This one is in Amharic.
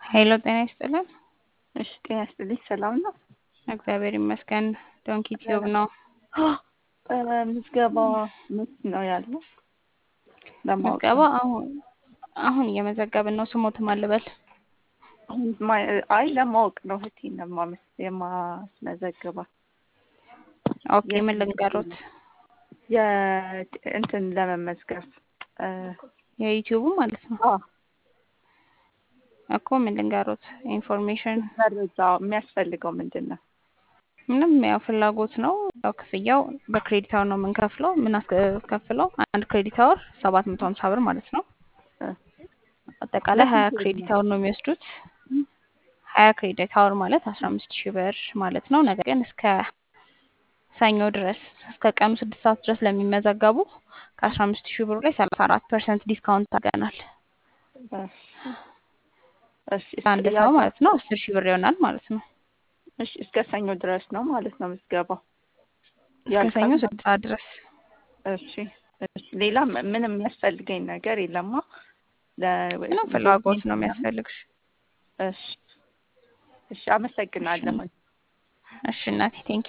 ሄሎ ጤና ይስጥልን። እሺ ጤና ይስጥልኝ። ሰላም ነው? እግዚአብሔር ይመስገን። ዶንኪ ቲዩብ ነው። ምዝገባ ምት ነው ያለው? ለማወቅ ምዝገባ አሁን አሁን እየመዘገብን ነው። ስሞትም አልበል አሁን ማ- አይ ለማወቅ ነው እህቴን ለማመስ የማስመዘግባ ኦኬ። ምን ልንገሩት? የእንትን ለመመዝገብ እ፣ የዩቲዩቡ ማለት ነው አ እኮ ምን ልንገሩት? ኢንፎርሜሽን መረጃ የሚያስፈልገው ምንድን ነው? ምንም ያው ፍላጎት ነው። ያው ክፍያው በክሬዲት አወር ነው የምንከፍለው። የምናስከፍለው አንድ ክሬዲት አወር ሰባት መቶ ሀምሳ ብር ማለት ነው። እ፣ አጠቃላይ ሀያ ለስንት ክሬዲት ነው? አወር ነው የሚወስዱት። ሀያ ክሬዲት አወር ማለት አስራ አምስት ሺህ ብር ማለት ነው። ነገር ግን እስከ ሰኞ ድረስ እስከ ቀኑ ስድስት ሰዓት ድረስ ለሚመዘገቡ ከአስራ አምስት ሺህ ብሩ ላይ ሰላሳ አራት ፐርሰንት ዲስካውንት አድርገናል። እሺ፣ እሺ፣ አንድ እስከ- ሰው ያ- ማለት ነው አስር ሺህ ብር ይሆናል ማለት ነው። እሺ፣ እስከ ሰኞ ድረስ ነው ማለት ነው ምዝገባው። እስከ ሰኞ ያልቃል? ስድስት ሰዓት ድረስ እሺ፣ እሺ። ሌላ ም- ምንም የሚያስፈልገኝ ነገር የለማ? ለ- ምንም ፍላጎት ነው የሚያስፈልግሽ። እሺ፣ እሺ። አመሰግናለሁ። እሺ እናቴ ቴንኪ